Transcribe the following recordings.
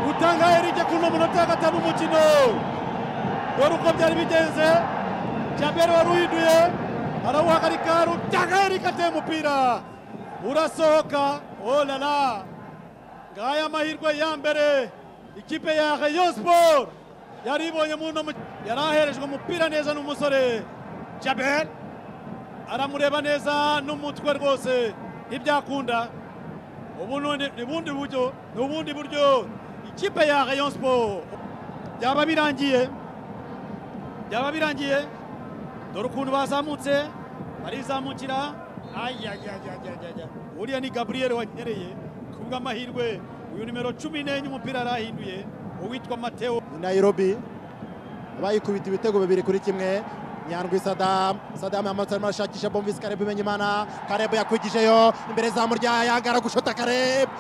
itanga Eric kuri uno munota wa gatanu umukino dore uko byari bigenze Jaberi wari uyiduye arawuhagarika rutanga Eric ateye umupira urasohoka olala ngaya amahirwe ya mbere ikipe ya Rayon Sport yari ibonye mu ntoki yari aherejwe umupira neza n'umusore Jabel aramureba neza n'umutwe rwose ntibyakunda ubu ni ubundi buryo ni ubundi buryo ikipe ya Rayon Sport byaba birangiye byaba birangiye dore ukuntu bazamutse barizamukira ayayayayaya uriya ni Gabriel wanyereye kubw'amahirwe uyu nimero cumi n'enye umupira arahinduye uwitwa Mateo Nairobi bayikubita ibitego bibiri kuri kimwe nyandwi sadamu sadamu yamanutse arimo arashakisha bomvisi karebu bimenyimana karebu yakwigijeyo imbere za murya yagara gushota karebu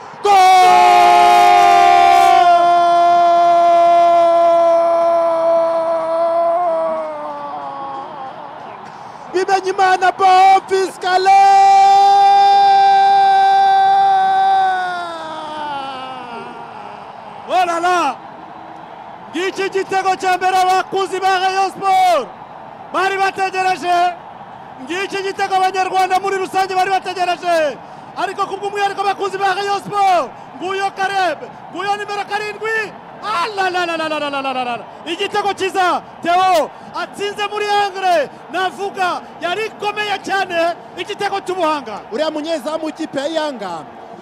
bimenyimana bomvisi karebu olala ngiki igitego cya mbere abakuzi ba Rayon Sport bari bategereje ngiki igitego abanyarwanda muri rusange bari bategereje ariko ku bw'umwihariko abakuzi ba Rayon Sport nguyo karebe nguyo nimero karindwi alalalalalalalala igitego cyiza teo atsinze muri angre navuga yari ikomeye cyane igitego cy'ubuhanga uriya munyezamu w'ikipe ya yanga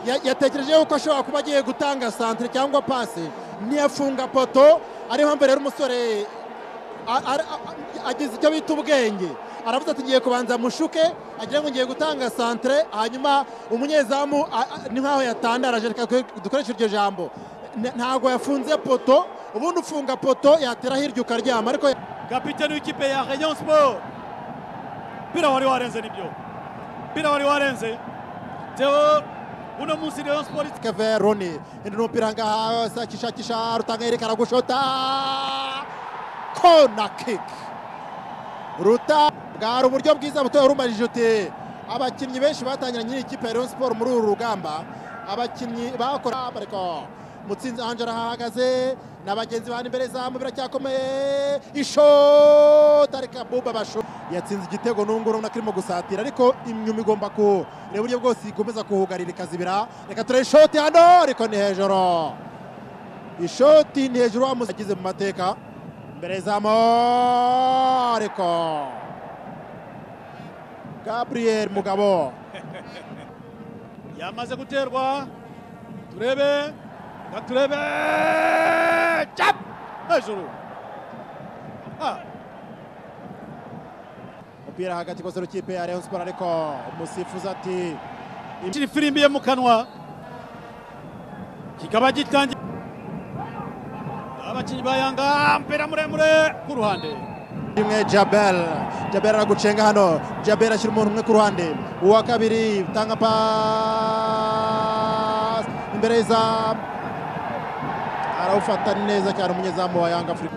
ya- yatekereje yuko ashobora kuba agiye gutanga santire cyangwa pasi ntiyafunga poto ariho mpamvu rero umusore a- a- a- agize icyo bita ubwenge aravuze ati ngiye kubanza mushuke agira ngo ngiye gutanga santire hanyuma umunyezamu a- a- ni nk'aho yatandaraje reka dukore- dukoreshe iryo jambo N- ntabwo yafunze poto ubundi ufunga poto yatera hirya ukaryama ariko kapiteni w'ikipe ya Rayon Sport mpira wari warenze nibyo mpira wari warenze teo uno munsi Rayon Sport keve roni indi ni umupira ngaha sakishakisha rutanga yerekana gushota kona kiki ruta bwari uburyo bwiza buto rumarije uti abakinnyi benshi batangiranye n'iyi kipe ya Rayon Sport muri uru rugamba abakinnyi bakora bariko mutsinzi Angela ahahagaze na bagenzi bane imbere zamu biracyakomeye ishota reka buba basho yatsinze igitego n'ubu ngubu urabona ko irimo gusatira ariko imyuma igomba ku reba uburyo bwose ikomeza kuhugarira ikazibira reka turebe ishoti hano ariko ni hejuru ishoti ni hejuru wamuze agize mu mateka imbere zamu ariko Gabriel Mugabo yamaze guterwa turebe reka turebe cap hejuru Ah, umupira hagati kose w'ikipe ya Rayon Sport ariko umusifuzi ati kiri firimbi ye mu kanwa kikaba gitangiye abakinnyi ba yanga mpera muremure ku ruhande imwe Jabel Jabel aragucenga hano Jabel ashyira umuntu umwe ku ruhande uwa kabiri utanga pas imbere za arawufata neza cyane umunyezamu wa Yanga Africa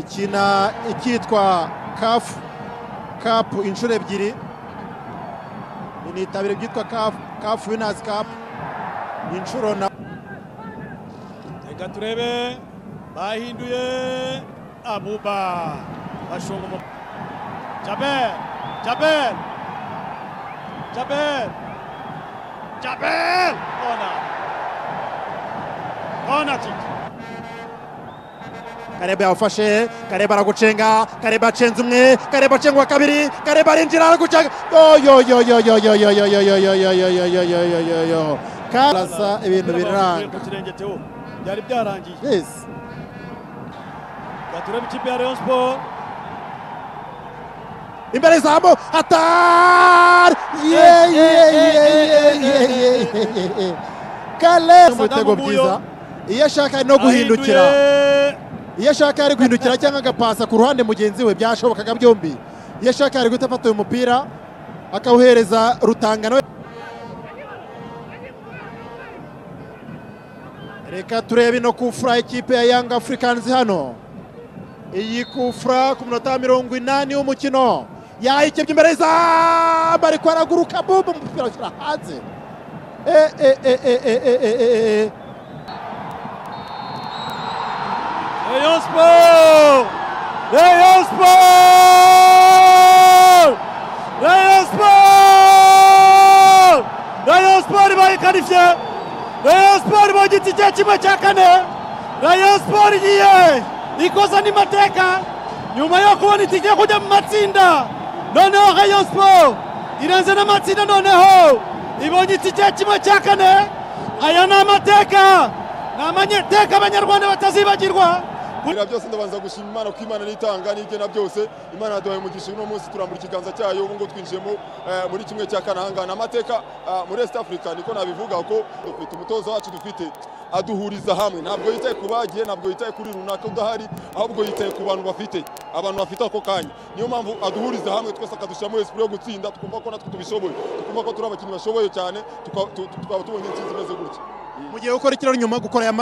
ikina ikitwa kafu kapu inshuro ebyiri initabira ibyitwa kafu kafu winazi kapu inshuro na reka turebe bahinduye abuba bashonga umu jabel jabel jabel jabel kona kona kiki Kareba yawufashe Kareba aragucenga Kareba acenze umwe Kareba acenga uwa kabiri Kareba arinjira aragucenga yoyoyoyoyoyoyoyoyoyoyoyoyoyoyoyoyoyoyoyoyoyoyoyoyoyoyoyoyoyoyoyoyoyoyoyoyoyoyoyoyoyoyoyoyoyoyoyoyoyoyoyoyoyoyoyoyoyoyoyoyoyoyoyoyoyoyo karasa ibintu biranga ku kirenge teo byari byarangiye yes reka turebe ikipe ya rayon sport imbere zabo hatari yeyeyeyeyeyeyeye kale mu bitego byiza iyo ashaka ari no guhindukira Ahinduye. iyo ashaka yari guhindukira cyangwa agapasa ku ruhande mugenzi we byashobokaga byombi iyo ashaka yari guhita afata uyu mupira akawuhereza rutanga nawe reka turebe ino kufura ikipe ya yanga afurikanzi hano iyi kufura ku minota mirongo inani y'umukino yayikebye imbere za bari kwaraguruka bubu umupira ushyira hanze e e e e e e e e e Rayon Sport! Rayon Sport! Rayon Sport! Rayon Sport bayikarishye! Rayon Sport mu giti cye kimwe cya kane! Rayon Sport igiye ikoza n'imateka nyuma yo kubona itike yo kujya mu matsinda noneho Rayon Sport irenze n'amatsinda noneho ibonye itike kimwe cya kane aya ni amateka ni amanyeteka abanyarwanda batazibagirwa Ibintu byose ndabanza gushima Imana ko Imana nitanga n'igena byose Imana yaduhaye umugisha uno munsi turambura ikiganza cyayo ubu ngubu twinjiyemo eh, muri kimwe cya kane ahangaha ni amateka ah, muri East Africa niko nabivuga ko dufite umutoza wacu dufite aduhuriza hamwe ntabwo yitaye ku bagiye ntabwo yitaye kuri runaka udahari ahubwo yitaye ku bantu bafite abantu bafite ako kanya niyo mpamvu aduhuriza hamwe twese akadushyiramo esipuri yo gutsinda tukumva ko natwe tubishoboye tukumva ko turi abakinnyi bashoboye cyane tuka- tu- tukaba tubonye intsinzi imeze gutya mu gihe ukora ikiraro nyuma gukora aya